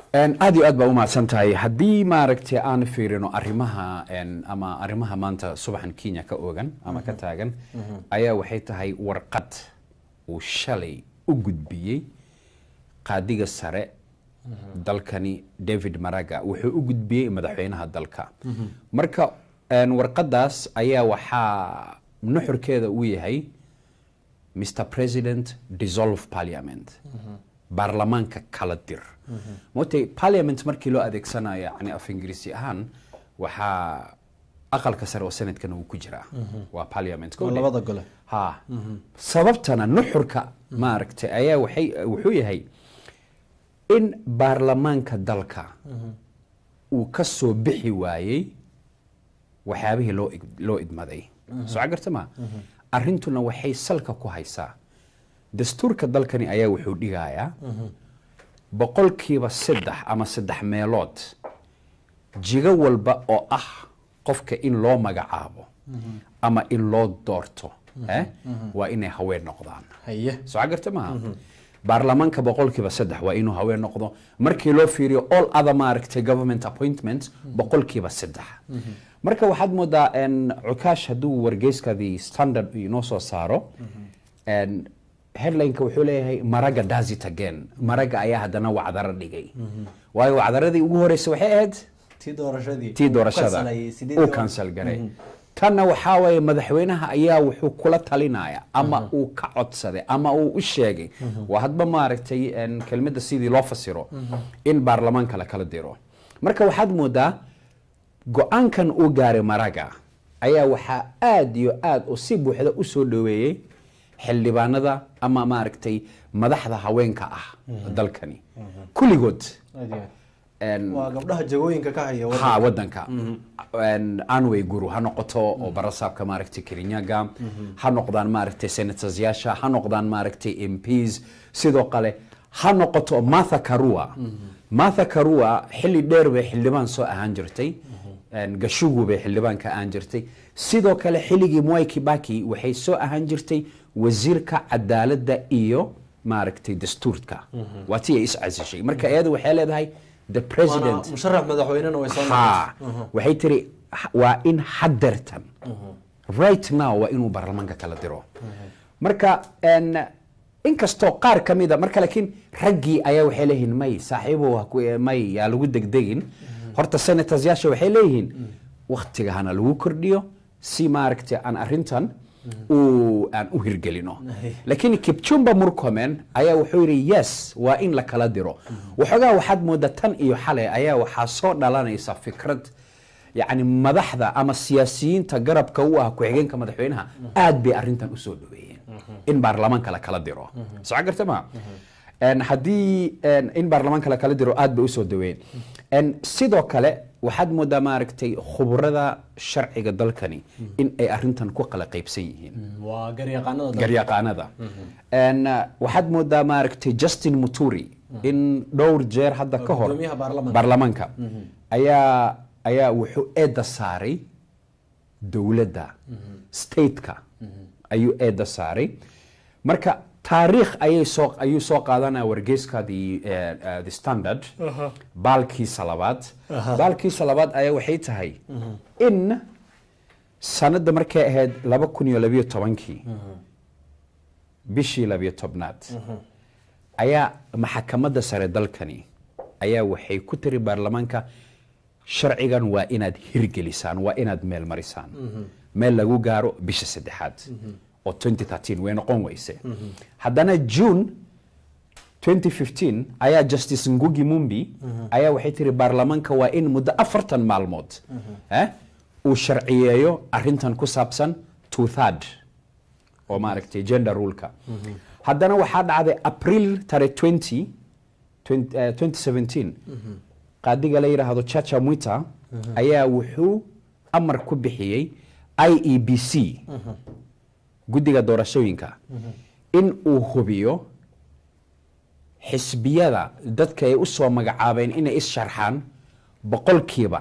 Een, aad iyo aad baa umahadsan tahay haddii maaragtay aan fiirino arrimaha een, ama arrimaha maanta subaxan kenya ka ogan ama ka taagan ayaa waxay tahay warqad uu shalay u gudbiyey qaadiga sare dalkani david maraga wuxuu u gudbiyey madaxweynaha dalka marka een, warqadaas ayaa waxaa nuxurkeeda uu yahay mr president dissolve parliament baarlamaanka kala dir mootay parliament markii loo adeegsanayo yani af ingiriisi ahaan waxaa aqalka sare oo senadkana uu ku jiraa waa parliament oo labada gole ha sababtana nuxurka maaragtay ayaa waxay wuxuu yahay in baarlamaanka dalka uu ka soo bixi waayey waxyaabihii loo ig- loo idmaday soo garta ma arrintuna waxay salka ku haysaa dastuurka dalkani ayaa wuxuu dhigayaa boqolkiiba saddex ama saddex meelood jigo walba oo ah qofka in loo magacaabo ama in loo doorto eh, waa inay haween noqdaan haye soo garta maaha baarlamaanka boqolkiiba saddex waa inuu haween noqdo markii loo fiiriyo all other maaragtay government appointment boqolkiiba saddex marka waxaad moodaa en, cukaash hadduu wargeyskadii standard inoo soo saaro en, headlineka wuxuu leeyahay maraga does it again maraga ayaa haddana wacdaro dhigay waayo wacdaradii ugu horeysa waxay ahayd tii doorashadii tii doorashada uu kansal garay tanna waxaa waye madaxweynaha ayaa wuxuu kula talinaya ama uu ka codsaday ama uu u sheegay waa hadba maaragtay en, kelmadda sidii loo fasiro in baarlamaanka la kala diro marka waxaad moodaa go-aankan uu gaaray maraga ayaa waxaa aad iyo aad oo si buuxda u soo dhoweeyey xildhibaanada ama maaragtay madaxda haweenka ah dalkani kulligood en, waa gabdhaha jagooyinka ka haya waddanka. ha wadanka En, anway guru ha noqoto oo barasaabka maaragtay kirinyaga ha noqdaan maaragtay senatorsyaasha ha noqdaan maaragtay mps sidoo kale ha noqoto martha karua martha karua xilli dheer bay xildhibaan soo ahaan jirtay En, gashugu bay xildhibaan ka ahaan jirtay sidoo kale xilligii mwai kibaki waxay soo ahaan jirtay wasiirka cadaaladda iyo maaragtay dastuurka waa tii ay is casishay marka iyadu waxay leedahay the president Waana musharax madaxweynena way soo ha noqotay waxay tiri "Ha- waa in hadeertan right now waa inuu baarlamaanka kala diro marka en, inkastoo qaar ka mida marka laakiin raggii ayaa waxay leeyihiin may saaxiibow ha ku- may yaa lagu degdegin horta senatorsyaasha waxay leeyihiin waktiga hana lagu kordhiyo si maaragtay aan arrintan uu aan u hirgelino laakiin kipchumba murkomen ayaa wuxuu yidhi yes waa in la kala diro waxoogaa waxaad moodaa tan iyo xalay ayaa waxaa soo dhalanaysa fikrad yacni madaxda ama siyaasiyiinta garabka u ah ku-xigeenka madaxweynaha aad bay arrintan usoo dhaweeyeen in baarlamaanka la kala diro soo garta ma En, haddii en, in baarlamaanka la kala diro aad bay usoo dhaweeyeen En, sidoo kale waxaad moodaa maaragtay khuburada sharciga dalkani in ay arrintan ku kala qaybsan yihiin waa garyaqaanada dalka. garyaqaanada En, uh, waxaad moodaa maaragtay justin muturi in dhowr jeer hadda ka hor gudoomiyaha baarlamaanka. baarlamaanka ayaa ayaa wuxuu eedda saaray dowladda stateka ayuu eedda saaray marka taariikh ayay soo ayuu soo qaadanaya wargeyska the, eh, eh, the standard baalkiisa labaad baalkiisa labaad ayaa waxay tahay in sanadda markay ahayd laba kun iyo labiyo tobankii bishii labiyo tobnaad ayaa maxakamadda sare dalkani ayaa waxay ku tiri baarlamaanka sharcigan waa inaad hirgelisaan waa inaad meel marisaan meel lagu gaaro bisha saddexaad oo 2013 way noqon weyse haddana june 2015 ayaa justice ngugi mumbi ayaa waxay tiri baarlamaanka waa in muddo afartan maalmood eh, uu sharciyeeyo arrintan ku saabsan two third oo maaragtay gender ruleka haddana waxaa dhacday april tare 20 20, eh, 2017 qaadiga la yidhaahdo chacha mwita ayaa wuxuu amar ku bixiyey i e b c guddiga doorashooyinka in uu hubiyo xisbiyada dadka ay u soo magacaabeen inay is-sharxaan boqolkiiba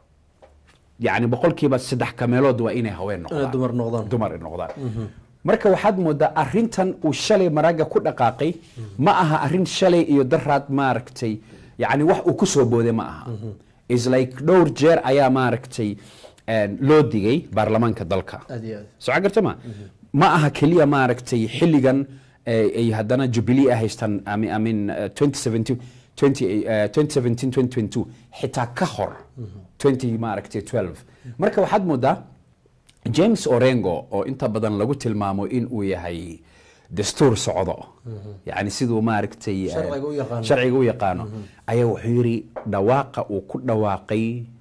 yani boqolkiiba saddex kameelood waa inay haween inay noqdaan dumar noqdaan dumar ay noqdaan marka waxaad moodaa arrintan uu shalay maraaga ku dhaqaaqay ma aha arrin shalay iyo daraad maaragtay yacni wax uu ku soo booday ma aha is like dhowr jeer ayaa maaragtay een, loo digay baarlamaanka dalka aad iyo aad soo garta ma ma aha keliya maaragtay xilligan eh, ay haddana jubilee ay haystaan I mean- I mean, eh, 2017 20, eh, 2017 2022 xitaa ka hor 20 maaragtay 12 marka waxaad moodaa james orengo oo inta badan lagu tilmaamo in uu yahay dastuur socdo yani siduu maaragtay eh, Sharciga u yaqaano. sharciga u yaqaano ayaa wuxuu yidhi dhawaaqa uu ku dhawaaqay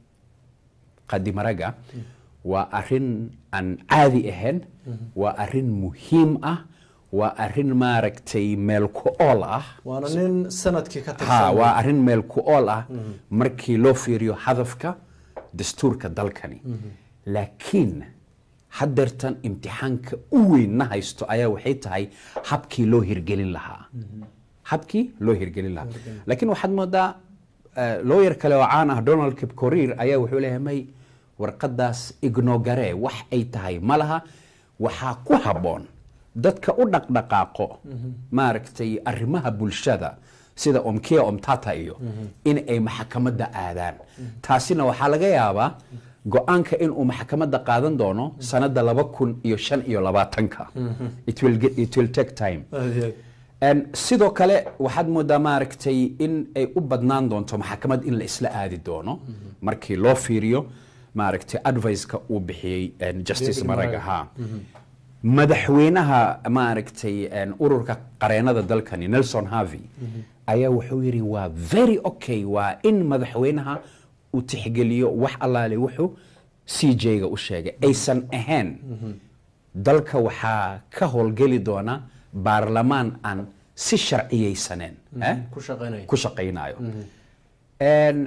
qadimaraga waa arin aan caadi ahayn waa arin muhiim ah waa arin maaragtay meel ku ool ah waana nin sanadkii ka ha tirsan waa arin meel ku ool ah markii loo fiiriyo hadafka dastuurka dalkani laakiin haddeertan imtixaanka u weynna haysto ayaa waxay tahay habkii loo hirgelin lahaa habkii loo hirgelin lahaa laakiin waxaad moodaa eh, lawyer kale oo caan ah donald kipkorir ayaa wuxuu leeyahay may warqadaas ignogaree wax ay tahay ma laha waxaa ku habboon dadka u dhaqdhaqaaqo maaragtay arrimaha bulshada sida omkia omtata iyo in ay maxkamadda aadaan taasina waxaa laga yaabaa go-aanka inuu maxkamadda qaadan doono sanadda laba kun iyo shan iyo labaatanka it will get- it will take time aad iyo aad En sidoo kale waxaad moodaa maaragtay in ay u badnaan doonto maxkamad in la isla aadi doono markii loo fiiriyo maaragtay adviceka uu bixiyey en, justice David maraga Maraga. ha madaxweynaha maaragtay en, ururka qareenada dalkani nelson harvey ayaa wuxuu yidhi waa very okay waa in madaxweynaha uu tixgeliyo wax allaale wuxuu c j-ga u sheegay aysan ahayn dalka waxaa ka howlgeli doona baarlamaan aan si sharciyeysaneen eh? ku shaqaynaya ku shaqaynayo En,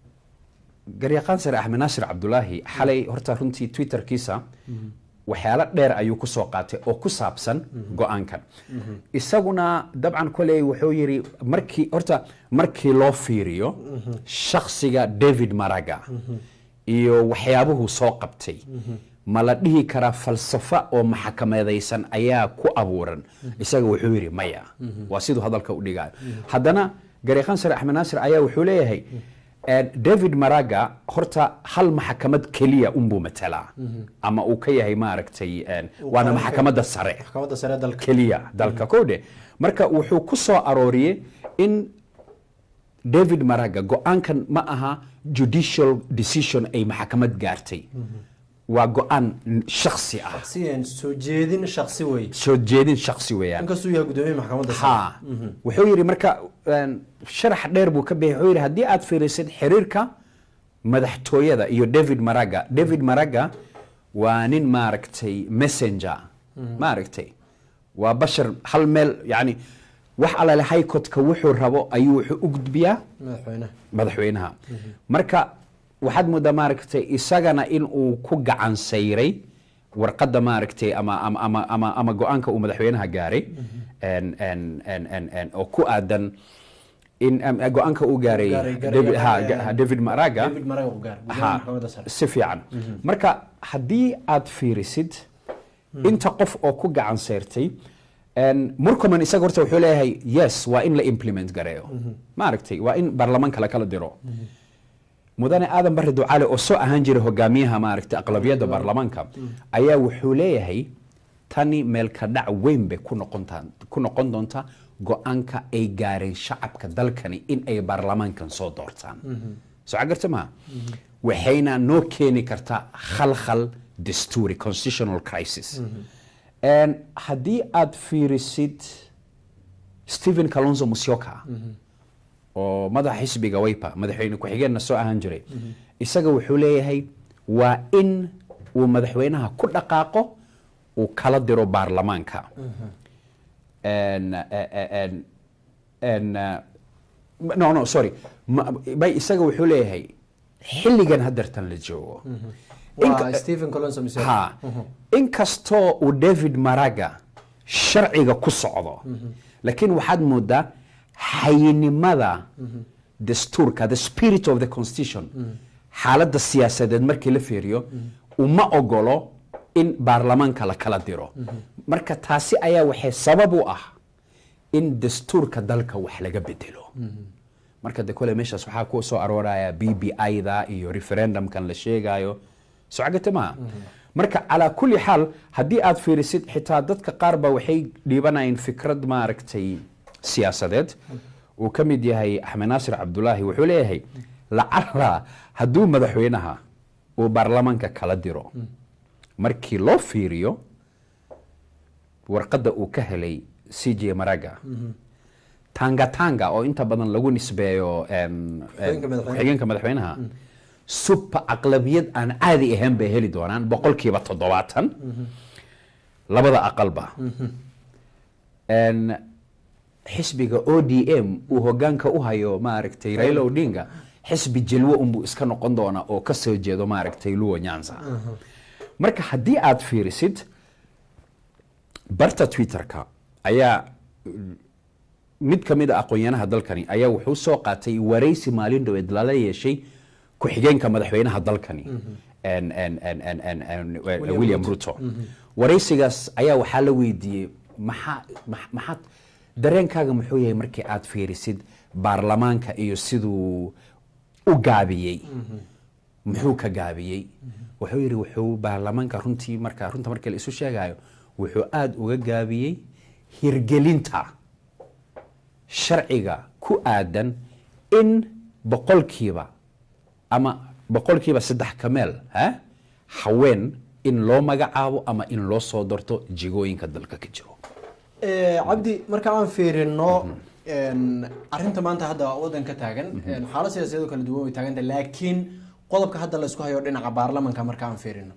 garyaqaan sare axmed naasir cabdulaahi xalay horta runtii twitterkiisa waxyaalo dheer ayuu ku soo qaatay oo ku saabsan go-aankan isaguna dabcan koley wuxuu yidhi markii horta markii loo fiiriyo shakhsiga david maraga iyo waxyaabuhu soo qabtay ma la dhihi karaa falsafa oo maxakamadaysan ayaa ku abuuran isaga wuxuu yidhi maya waa siduu hadalka u dhigayo haddana garyaqaan sare axmed naasir ayaa wuxuu leeyahay eh, david maraga horta hal maxkamad keliya unbuu matalaa ama uu ka yahay maaragtay eh, waana qaran maxkamadda sare maxkamadda sare dalka keliya dalka kowdhe marka wuxuu ku soo arooriyey in david maraga go-aankan ma aha judicial decision ay maxkamad gaartay waa go-aan shaksi ah siyan soo jeedin shaksi wey soo jeedin shaksi weeyaan inkastuu yahay gudoomiye maxkamadda sare ha wuxuu yidhi marka een, sharax dheer buu ka bixi wuxuu yidhi haddii aad fiirisid xiriirka madaxtooyada iyo david maraga david maraga waa nin maaragtay messenger maaragtay waa bashar hal meel yani wax alale haykotka wuxuu rabo ayuu wuxuu u gudbiyaa madaxweynaha madaxweynaha marka waxaad moodaa maaragtay isagana in uu ku gacan sayray warqadda maaragtay ama ama ama ama, ama go-aanka uu madaxweynaha gaaray en- en- en- en- en, oo ku aadan in em, go-aanka uu gaaray Gaaray- gaaray- David- ha, gaaray- ga- ha, david maraga david maraga u gaar gudoomiye ha maxkamadda sare si fiican marka haddii aad fiirisid inta qof oo ku gacan seyrtay en, murkoman isaga horta wuxuu leeyahay yes waa in la implement gareeyo maaragtay waa in baarlamaanka la kala diro mudane aadan barre ducaale oo soo ahaan jiray hogaamiyaha maaragtay aqlabiyadda baarlamaanka ayaa wuxuu leeyahay tani meelka dhac weyn bay ku noqontaa ku noqon doontaa go-aanka ay gaareen shacabka dalkani in ay baarlamaankan soo doortaan soo cagarta maha waxayna noo keeni kartaa khalkhal dastuuri constitutional crisis En haddii aad fiirisid stephen kalonzo musyoka oo madaxa xisbiga waypa madaxweyne ku-xigeenna soo ahaan jiray isaga wuxuu leeyahay waa in uu madaxweynaha ku dhaqaaqo uu kala diro baarlamaanka En- en- en- en, uh, no no sorry Ma- bay isaga wuxuu leeyahay xilligan haddeertan la joogo waa Inka- stephen colonso mise ha inkastoo uu david maraga sharciga ku socdo laakiin waxaad moodaa xayinimada dastuurka the spirit of the constitution xaaladda siyaasadeed markii la fiiriyo uma ogolo in baarlamaanka la kala diro marka taasi ayaa waxay sabab u ah in dastuurka dalka wax laga bedelo marka de kole meeshaas waxaa ku soo arooraya b b i-da iyo referendumkan la sheegayo socagate maaha marka calaa kulli xaal haddii aad fiirisid xitaa dadka qaar ba waxay dhiibanayeen fikrad maaragtay siyaasadeed uu ka mid yahay axmed naasir cabdulaahi wuxuu leeyahay lacala hadduu madaxweynaha uu baarlamaanka kala diro markii loo fiiriyo warqadda uu ka helay c j maraga tanga tanga oo inta badan lagu nisbeeyo em, em, Ku-xigeenka madaxweynaha. ku-xigeenka madaxweynaha suba aqlabiyad aan caadi ahayn bay heli doonaan boqolkiiba toddobaatan labada aqalba En, xisbiga o d m uu hogaanka u hayo maaragtay raila odinga xisbi jalwo unbuu iska noqon doonaa oo ka soo jeedo maaragtay luwa nyanza marka haddii aad fiirisid barta twitterka ayaa mid ka mid a aqoonyanaha dalkani ayaa wuxuu soo qaatay waraysi maalin dhaweed lala yeeshay ku-xigeenka madaxweynaha dalkani en- en- en- en- en- en- william ruto waraysigaas ayaa waxaa la weydiiyey maxaa max- maxaad dareenkaaga muxuu yahay markii aad fiirisid baarlamaanka iyo siduu u gaabiyey muxuu ka gaabiyey wuxuu yidhi wuxuu baarlamaanka runtii marka runta markii la isu sheegayo wuxuu aada uga gaabiyey hirgelinta sharciga ku aadan in boqolkiiba ama boqolkiiba saddex ka meel ha haween in loo magacaabo ama in loo soo darto jigooyinka dalka ka jiro Eh, cabdi marka aan fiirino arinta maanta hadda wadanka taagan xaalad siyaasadeed oo kala duwan way taaganta laakiin qodobka hadda la isku hayo dhinaca baarlamanka marka aan fiirino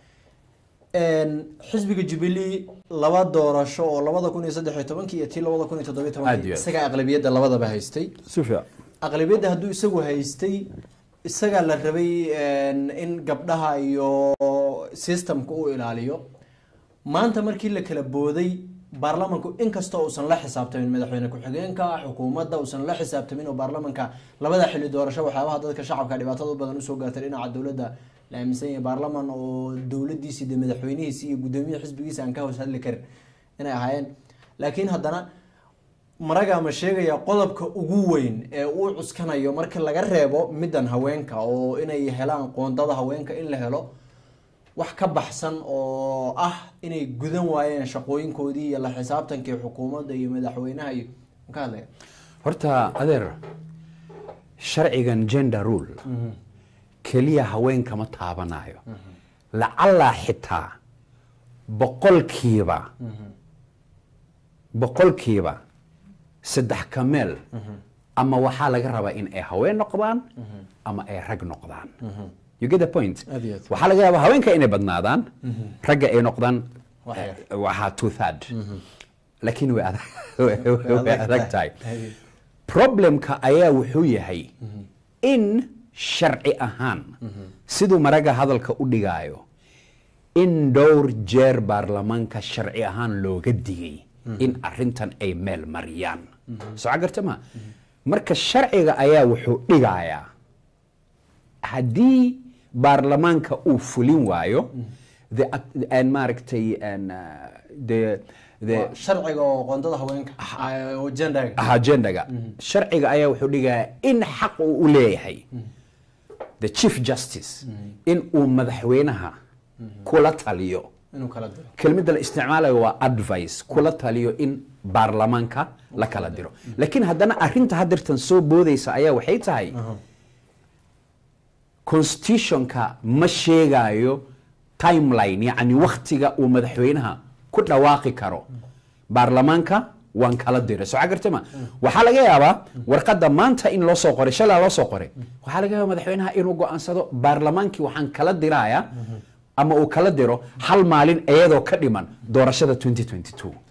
xisbiga jubilee laba doorasho oo labada kun iyo saddex iyo tobankii iyo tii labada kun iyo toddobiyo Aad iyo tobankii aad. isagaa aqlabiyadda labadaba haystay aqlabiyadda hadduu isagu haystay isagaa la rabay in gabdhaha iyo systemka u ilaaliyo maanta markii la kala booday baarlamanku inkastoo uusan la xisaabtamin madaxweyne ku-xigeenka xukuumadda uusan la xisaabtamin oo baarlamanka labada xilli doorasho waxyaabaha dadka shacabka dhibaatada u badan usoo gaartay dhinaca dowladda la aaminsan yahay baarlaman oo dowladiisi de madaxweynihiisi iyo guddoomiyaha xisbigiisa aan ka hoos hadli karin inay ahaayeen laakiin haddana maraga ma sheegaya qodobka ugu weyn ee uu cuskanayo marka laga reebo middan haweenka oo inay helaan qoondada haweenka in la helo wax ka baxsan oo ah inay gudan waayeen shaqooyinkoodii iyo la xisaabtankii xukuumadda iyo madaxweynaha iyo ma ka hadlaya horta adeer sharcigan gender rule keliya haweenka ma taabanayo lacallaa xitaa boqolkiiba boqolkiiba saddex ka meel ama waxaa laga rabaa in ay haween noqdaan ama ay rag noqdaan you get the point Aad iyo aad. waxaa laga yaabaa haweenka inay badnaadaan ragga ay noqdaan Wax yar. eh, waxaa two third laakiin way adag way adag tahay problemka ayaa wuxuu yahay in sharci ahaan siduu maraga hadalka u dhigaayo in dhowr jeer baarlamaanka sharci ahaan looga digay in arintan ay meel mariyaan soo garta ma marka sharciga ayaa wuxuu dhigayaa haddii baarlamaanka uu fulin waayo the act- and maaragtay and, uh, the the Waa sharciga oo qoondada haweenka ah, oo genderga agendaga sharciga ayaa wuxuu dhigayaa in xaq uu u leeyahay the chief justice in uu madaxweynaha kula taliyo inuu kala diro kelmadda la isticmaalayo waa advice kula taliyo in baarlamaanka la kala diro laakiin haddana arinta hadirtan soo boodaysa ayaa waxay tahay constitutionka ma sheegayo timeline yacni waktiga uu madaxweynaha ku dhawaaqi karo baarlamaanka waan kala diray soo garta ma waxaa laga yaabaa warqadda maanta in loo soo qoray shalaa loo soo qoray waxaa laga yaabaa madaxweynaha inuu go'aansado baarlamaankii waxaan kala dirayaa ama uu kala diro hal maalin iyadoo ka dhiman doorashada 2022